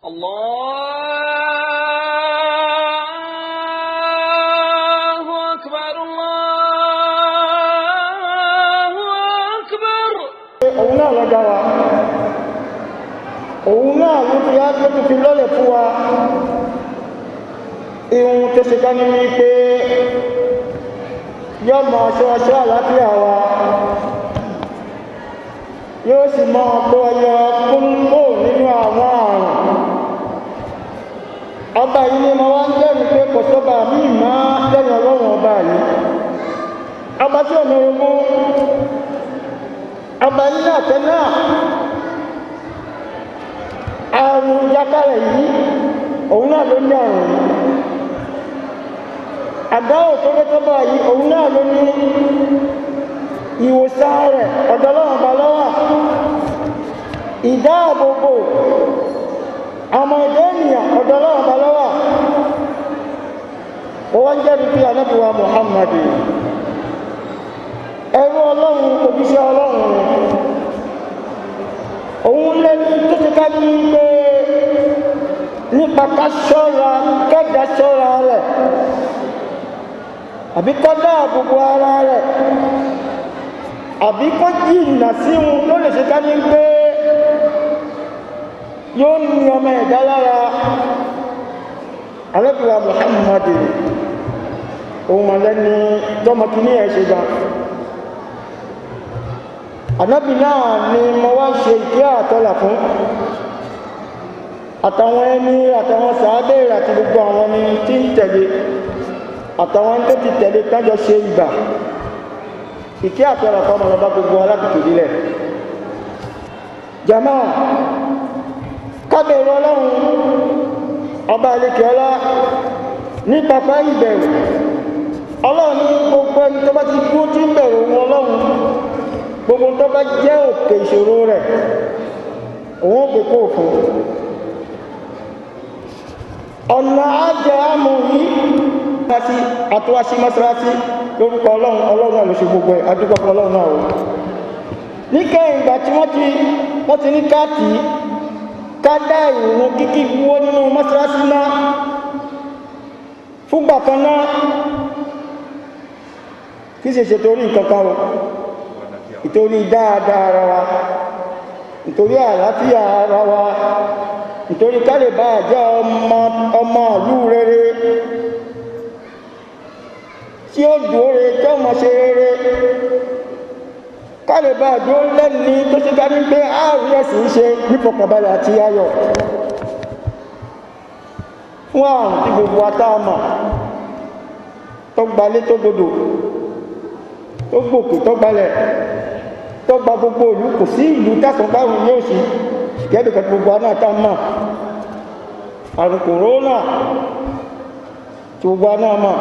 الله أكبر الله أكبر òun náà lọ dá wa òun náà ló fi á tó fi lọ́lẹ̀ fún wa ihun tó ṣe ká ní wípé yóò mọ ọṣọ ọṣọ àlàáfíà wa yóò sì mọ ọkọ ọyọ kúńkó nínú àwọn àrùn ọba yìí ni mo wá ń jẹ́rìí pé kò sọ́ba mí má lẹ́yìn ọlọ́run ọba yìí ọba tí ò ní ogún ọba nínú àtẹ náà àrùn jákàrẹ̀ yìí òun náà ló ní àrùn yìí àdáwò tó dé tó báyìí òun náà ló ní ìwòsàn rẹ̀ ọ̀dọ̀ ọlọ́run bá lọ́wọ́ ìdáàbòbò ọmọ ẹ̀dá ènìyàn ọ̀dọ̀ ọlọ́run bá lọ́wọ́ ó wá ń jẹ́rìí bí anábìwá muhammadu ẹrú ọlọ́run òjíṣẹ́ ọlọ́run òun lẹ́ni tó ti ká ní pé nípa ká ṣọ́ra kẹ́dà ṣọ́ra rẹ̀ àbí kọ́ dáàbòbò ara rẹ̀ àbí kó jìnnà sí ohun tó lè ṣe ká ní pé yóò ní ọmọ ẹ̀dá lára alẹ́bùrà muhammadu òun mọ̀lẹ́ni tọ́mọkìní ẹ̀ ṣe gan ànábì náà ni mo wá ṣe ìkẹ́ àtọ́là fún àtàwọn ẹni àtàwọn sàábẹ̀ àti gbogbo àwọn ẹni tí ń tẹ̀lé àtàwọn tó ti tẹ̀lé tájọ ṣe ìgbà ìkẹ́ àtọ́là fún ọmọ ọba gbogbo alákìkì nílẹ̀ jama kábẹ̀rù ọlọ́run ọba àlekè ọlá ní pápá ìbẹ̀rù ọlọ́run ní gbogbo ẹni tó bá ti dúró tí ń bẹ̀rù wọn ọlọ́run gbogbo tó bá jẹ́ òkè ìṣòro rẹ̀ òun ò gbogbo òfin ọ̀nà ajẹ́ àmú yìí láti àtúwáṣí mọ́sálásí lórúkọ ọlọ́run ọlọ́run náà ló ṣe gbogbo ẹ̀ adúgbò fún ọlọ́run náà o níkẹyìn ìgbà tí wọ́n ti wọ́n ti ní káàtì ká dá ìrùn kíkí wó nínú mọ́sálásí náà fúgbà kan náà kí sì ṣe torí nǹkan kan o nítorí dáadáa ara wa nítorí àlàáfíà ara wa nítorí kálẹ̀ bá jẹ́ ọmọ ọmọ ìlú rere tí ó dúró re tí ọmọ ṣe rere kálẹ̀ bá dúró lẹ́ni tó ṣe dání pé ààrùn ẹ̀sìn ṣe nífọ̀kànbalẹ̀ àti ayọ̀ fún àrùn tí gbogbo atáàmà tó gbalé tó gbodò tó gbòkè tó gbalẹ̀ tó gba gbogbo ìlú kò sí ìlú tásán báwọn yóò sí gẹ́gẹ́ gbogbo aná tá mọ̀ àrùn kòrónà tí gbogbo aná mọ̀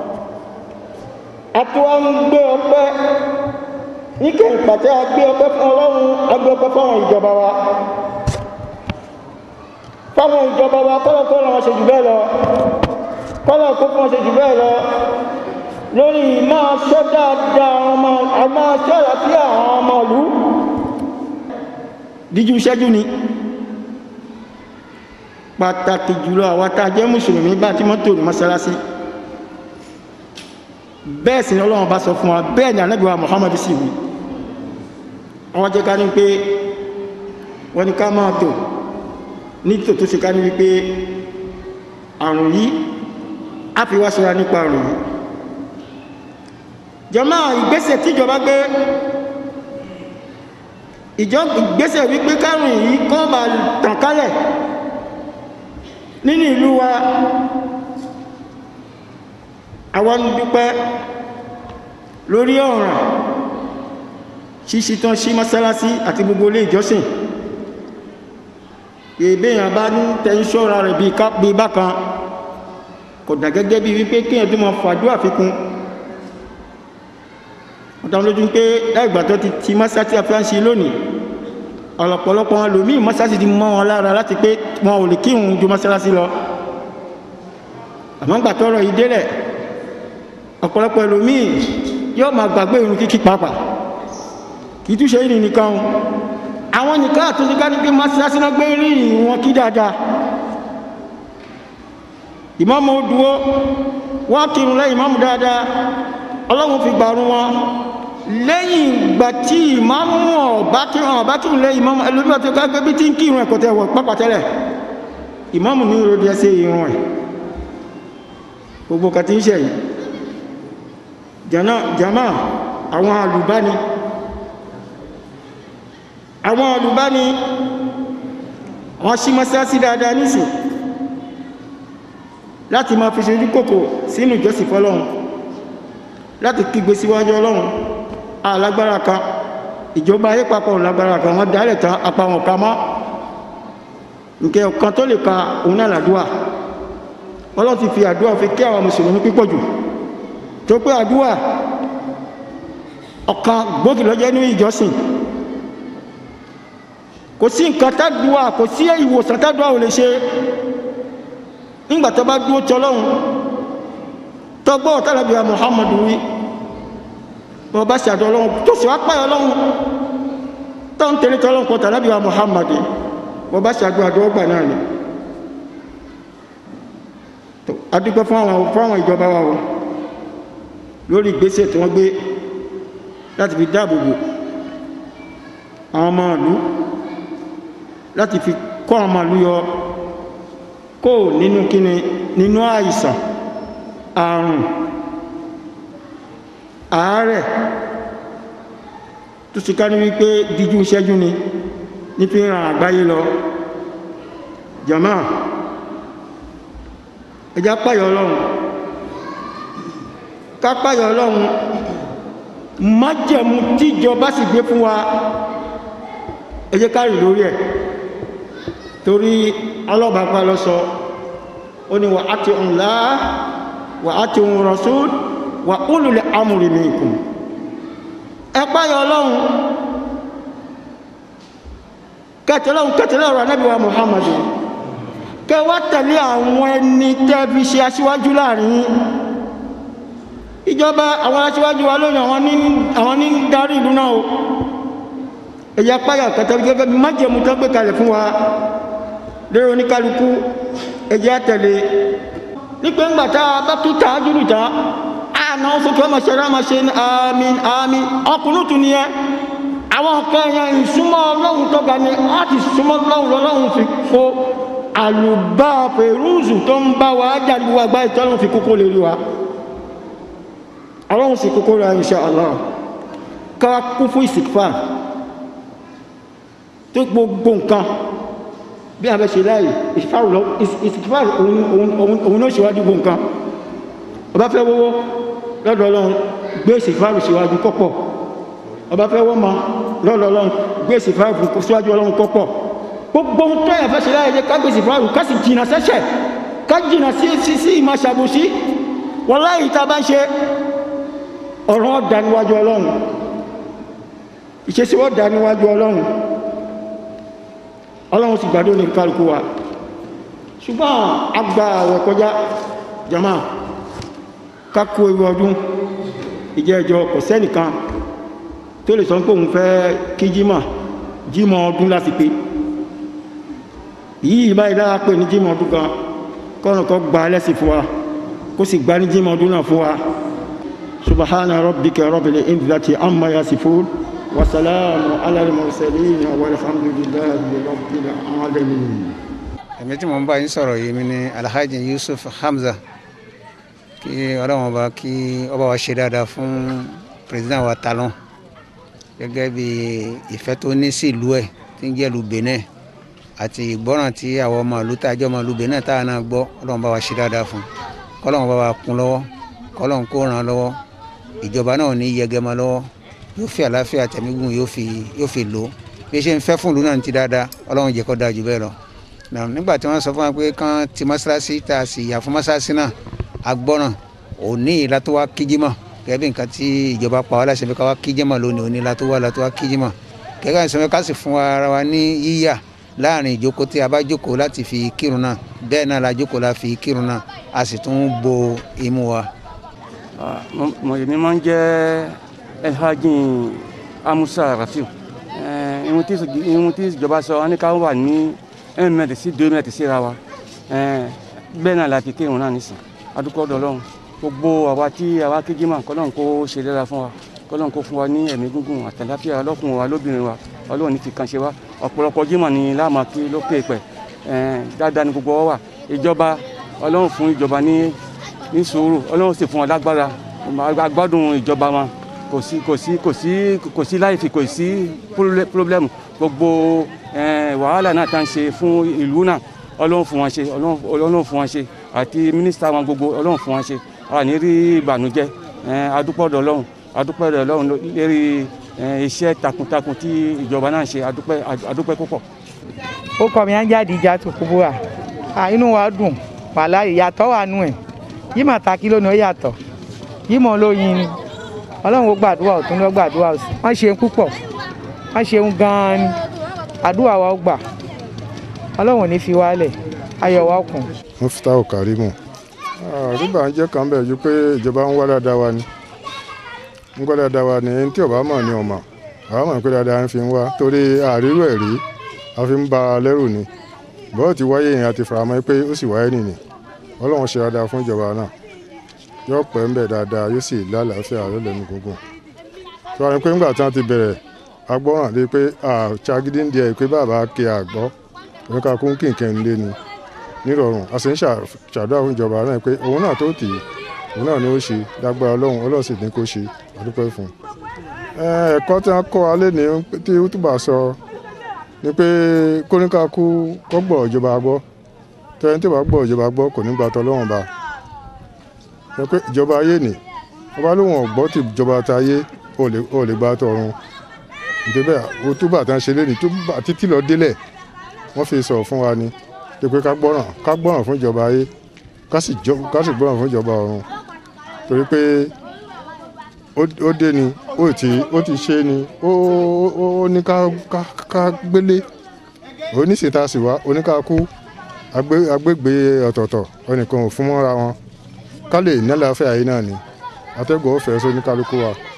àtúwá ń gbé ọpẹ́ níkẹ́ ìpàtẹ́ agbé ọpẹ́ fún ọlọ́run agbé ọpẹ́ fáwọn ìjọba wa fáwọn ìjọba wa kọ́lọ̀ kọ́lọ̀ wọn ṣe jù bẹ́ẹ̀ lọ kọ́lọ̀ kó fún wọn ṣe jù bẹ́ẹ̀ lọ lórí máa ṣọ́ dáadáa ọmọ àmá ṣọ́ àlàáfíà àwọn ọmọ ìlú díjú ṣẹ́jú ni pàtàkì jùlọ àwọn tá a jẹ́ mùsùlùmí bá tí mọ́tò ní mọ́sálásí bẹ́ẹ̀ sì ni ọlọ́run bá sọ fún wa bẹ́ẹ̀ ni ànábì wa Muhammad sì wí wọ́n jẹ́ ká ní pé wọ́n ní ká máa tò ní tò tó ṣe ká ní wípé àrùn yìí á fi wá ṣọ́ra nípa àrùn yìí jọmọ́ ìgbésẹ̀ tíjọba gbé ìjọ ìgbésẹ̀ wípé kárùn yìí kọ́ bá tàn kálẹ̀ nínú ìlú wa àwọn ń dúpẹ́ lórí ọ̀ràn ṣíṣí tán sí mọ́sálásí àti gbogbo ilé ìjọsìn ìbéèyàn bá ń tẹ́ ṣọ́ra rẹ̀ bí bákan kò dà gẹ́gẹ́ bí wípé kéèyàn tó máa fàdúrà fikún ọ̀tàwọn lójú pé láìgbà tó ti ti mọ́sáàtì àfíàṣí lónìí ọ̀lọ̀pọ̀lọpọ̀ wọn lòmí mọ́sáàtì ti mọ́ wọn lára láti pé wọn ò lè kírun ju mọ́sálásí lọ àmọ́ gbà tọ́rọ̀ yìí délẹ̀ ọ̀pọ̀lọpọ̀ lòmí yóò máa gbàgbé irun kíkí pàápàá kì í túnṣe ìrìn nìkan àwọn nìkan àtúnṣe ká ní pé mọ́sálásí náà gbé rí wọn kí dáadáa ìmáàmù ó dúró wọ́n kírun lẹ́yìn ìmáàmù dáadáa ọlọ́run fi gbàrún wọn lẹ́yìn ìgbà tí ìmáàmù ọ̀bá kírun ọ̀bá kírun lẹ́yìn ìmáàmù ẹlòmíà tó ká gbé bí tí ń kírun ẹ̀kọ́ tẹ̀ wọ̀ pápá tẹ́lẹ̀ ìmáàmù ní ìròdì ẹsẹ̀ irun ẹ̀ gbogbo kàtí ń ṣe yìí jama àwọn alùbáni àwọn alùbáni wọ́n ṣí mọ́sálásí dáadáa nísìn láti máa fi ṣojú kòkò sínú ìjọsìn fọ́lọ́run láti kígbe síwájú ọlọ́run alágbára kan ìjọba ayé papọ̀ lágbára kan wọ́n dálẹ̀ tán apá wọn ká mọ́ nkẹ́ ọ̀kan tó lè ka òun náà làdúà ọlọ́run ti fi àdúà fi kí àwọn mùsùlùmí pípọ̀ jù tó pé àdúà ọ̀kan gbòógì ló jẹ́ ní ìjọsìn kò sí nǹkan tádùá kò sí ìwòsàn tádùá ò lè ṣe nígbà tó bá dúró tí ọlọ́run tó gbọ́ ọ̀tàlábíà muhammadu wí bọ́ bá ṣàdọ̀ ọlọ́run tó sì wá páyọ ọlọ́run tó ń tẹ̀lé tọ́lọ́run kọ́ tàlábíà muhammadu bọ́ bá ṣàdọ̀ àdọ́ ọgbà náà ni adúgbò fún àwọn fún àwọn ìjọba wa o lórí ìgbésẹ̀ tí wọ́n gbé láti fi dáàbò bò àwọn ọmọ ìlú láti fi kọ́ àwọn ọmọ ìlú yọ kó nínú kíni nínú àìsàn àrùn àárẹ̀ tó sì ká ní wípé díjú ṣẹ́jú ni ní fi ràn àgbáyé lọ jàmá ẹjá páyọ ọlọ́run ká páyọ ọlọ́run májẹ̀mú tíjọba sì gbé fún wa ẹ jẹ́ ká rìn lórí ẹ̀ torí ọlọ́bàá lọ sọ ó ní wà á ti ń lá wà á ti ń rasul wà ulul amri minkum ẹ páyọ ọlọ́run kẹtẹlọ́run kẹtẹlẹ́ ọ̀rọ̀ anábì wa muhammadu kẹ wá tẹ̀lé àwọn ẹni tẹ́ fi ṣe aṣíwájú láàrin ìjọba àwọn aṣíwájú wa lónìí àwọn ní darí ìlú náà o ẹ̀yà páyà kẹtẹlẹ́ gẹ́gẹ́ bí májẹ̀mú tó gbé kalẹ̀ fún wa lérò oníkálukú ẹjẹ́ àtẹ̀lé nípa ńgbà tá a bá tún tàá jùlù tán àná sókè ọmọ ṣẹlẹ̀ ọmọ ṣe àmín àmín ọkùnrin tún nìyẹn àwọn nǹkan ẹ̀yàn ìsúnmọ́ ọlọ́run tó ga ni wọ́n ti súnmọ́ ọlọ́run lọ́lọ́run fi kó àlùbá pẹ̀rúùzù tó ń bá wa jàdùú àgbá ìtọ́lọ́run fi kókó lè rí wa ọlọ́run sì kókó rẹ̀ insha Allah ká kú fún ìsìnkfà tó gbogbo nǹkan bí a bẹ ṣe láàyè ìsìnkfàr òun náà ṣíwájú gbogbo nǹkan ọba fẹ́ wọ́wọ́ lọ́dọ̀ ọlọ́run gbé ìsìnkfàr ṣíwájú kọ́pọ̀ ọba fẹ́ wọ́n ma lọ́dọ̀ ọlọ́run gbé ìsìnkfàr ṣíwájú ọlọ́run kọ́pọ̀ gbogbo ohun tó yẹ fẹ́ ṣe láàyè ká gbé ìsìnkfàr ká sì jìnà sẹ́ṣẹ̀ ká jìnà sí sí sí ìmọ̀ ṣàbòsí wọ́n láyìí tá a bá ń ṣe ọ̀rọ̀ ọ̀dà níwájú ọlọ́run ìṣesí ọ̀dà níwájú ọlọ́run ọlọ́run sì gbàdó ní kálukú wa ṣùgbọ́n àgbà àwẹ̀ kọjá jama kákó ewu ọdún ìjẹ́ ìjọ kò sẹ́nìkan tó lè sọ pé òun fẹ́ kí jímọ̀ jímọ̀ ọdún láti pé yìí báyìí lára pé ní jímọ̀ ọdún kan kọ́nà kan gba lẹ́sìn fún wa kó sì gba ní jímọ̀ ọdún náà fún wa subhana rabbika rabbil izzati amma yasifun wasalaamu ala al-mursalin walhamdulillahi rabbil alamin. èmi tí mo ń bá yín sọ̀rọ̀ yìí mi ni alhaji yusuf hamza kí ọlọ́run ọba kí ọba wa ṣe dáadáa fún president wa talon gẹ́gẹ́ bí ìfẹ́ tó ní sí ìlú ẹ̀ tí ń jẹ́ ìlú benin àti ìgbọ́ràn tí àwọn ọmọ ìlú tàjọ́ ọmọ ìlú benin táwọn náà gbọ́ ọlọ́run bá wa ṣe dáadáa fún kọ́lọ́run bá wa kún lọ́wọ́ kọ́lọ́run kó ràn án lọ́wọ́ ìjọba náà ní yẹgẹmọ lọ́wọ́ yóò fi àlàáfíà tẹ̀mígùn yóò fi yóò fi lò ó bí ṣe ń fẹ́ fún ìlú náà ti dáadáa ọlọ́run jẹ́ kó dáa jù bẹ́ẹ̀ lọ. nígbà tí wọ́n sọ fún wa pé kán ti mọ́ṣáláṣí tá a sì yà fún mọ́ṣáláṣí náà agbọ́ràn òní ìlà tó wá kíjímọ̀ gẹ́gẹ́ bí nǹkan tí ìjọba pa wá láṣẹ pé ká wá kíjímọ̀ lónìí òní ìlà tó wá ìlà tó wá kíjímọ̀ gẹ́gẹ́ bí sọ ká sì fún ara wa ní yíyà láàrin ìjókòó tí a bá jókòó láti fi kírun náà bẹ́ẹ̀ náà la jókòó la fi kírun náà a sì tún bo imú wa. mo èmi máa ń jẹ́ elhajin amusa rafiu ihun tí ihun tí ìjọba sọ wọn ní ká wà ní un mètre sí deux mètres síra wa bẹ́ẹ̀ náà láti kírun náà nísìn adúpẹ́ ọ̀dọ̀ ọlọ́run gbogbo àwa tí àwa kéjì mà kọ́lọ́run kó ṣe dára fún wa kọ́lọ́run kó fún wa ní ẹ̀mí gúngùn àtàláfíà ọlọ́kùnrin wa lóbìnrin wa ọlọ́run ní fi kan ṣe wa ọ̀pọ̀lọpọ̀ jímọ̀ ni láàmú kí lókè pẹ̀ dáadáa ni gbogbo wa wà ìjọba ọlọ́run fún ìjọba ní ní sùúrù ọlọ́run sì fún wọn lágbára agbádùn ìjọba wọn kò sí kò sí kò sí kò sí láìfi kò sí pírọ́blẹ́mù gbogbo wàhálà náà tá à ń ṣe fún ìlú náà ọlọ́run fún wọn ṣe ọlọ́run fún wọn ṣe àti mínísítà wọn gbogbo ọlọ́run fún wọn ṣe a ní rí ìbànújẹ́ adúpọ̀dọ̀ ọlọ́run adúpọ̀dọ̀ ọlọ́run lérí iṣẹ́ takuntakun tí ìjọba náà ṣe adúpẹ́ adúpẹ́ púpọ̀. ó kọ́ mi á jáde ìjà tó kú búra inú wa dùn wàhálà ìyàtọ̀ wà nù ẹ̀ yìí mà ta kí lónìí ó yàtọ̀ yìí mọ̀ lóyin ni ọlọ́run ó gbàdúrà ọ̀tún ló gbàdúrà òsì wọ́n ṣeun púpọ̀ wọ́n ṣeun gan-an ni àdúrà wa ó gbà ọlọ́run ò ní fi wálẹ̀ ayọ̀ wa kùn. Muftau Karimu àríbà ń jẹ́ kan bẹ́ẹ̀ ju pé ìjọba ń wá dáadáa wa ni ń wá dáadáa wa ni ẹni tí ọba mọ̀ ni ọmọ àwọn mọ̀ pé dáadáa ń fi ń wá torí àrírò ẹ̀rí a fi ń ba lẹ́rù ni bọ́ọ̀ ti wáyé yẹn a ti faramọ́ pé ó sì wáyé nìyí ọlọ́run ṣe dáadáa fún ìjọba náà yóò pẹ́ ń bẹ̀ dáadáa yóò sì lálàáfíà yóò lẹ́nu gbogbo tí wọ́n ní pé ńgbà tí wọ́n ti bẹ̀rẹ̀ agbọ́ràn lé pé àṣàgídí ń di ẹ̀ pé bàbá ke àgbọ́ oníkà kún kìnkìn ń lé ni nírọ̀rùn a sì ń ṣàdúrà fún ìjọba náà pé òun náà tó tì í òun náà ni ó ṣe lágbára ọlọ́run ọlọ́run sì ní kó ṣe àdúpẹ́ fún un. ẹ̀kọ́ tí wọ́n kọ́ wa lé ní tí túbà sọ ni pé kóníkà kú kó gbọ́ ìjọba gbọ́ tẹ́yìn tí wàá gbọ́ ìjọba gbọ́ kò ní gba tọ́lọ́run ba ẹ pé ìjọba ayé nì wọ́n bá lóun ọ̀gbọ́ tí ìjọba ta ayé ò lè gba tọ̀run nítorí bẹ́ẹ̀ o túbà tán ṣe lé ní túbà títí lọ délẹ̀ wọ́n fi sọ̀rọ̀ fún wa ni pé pé ká gbọ́ràn ká gbọ́ràn fún ìjọba ayé ká sì gbọ́ràn fún ìjọba ọ̀run torí pé ó dé ni ó ti ó ti ṣe ni ó ní ká gbélé oníṣètà sì wá oníkàkú agbègbè ọ̀tọ̀ọ̀tọ̀ ẹnìkan ò fún mọ́ra wọn ká lè nílẹ̀ afẹ́ ayé náà ni atẹ́gùn ọ̀fẹ́ sóníkálukú wa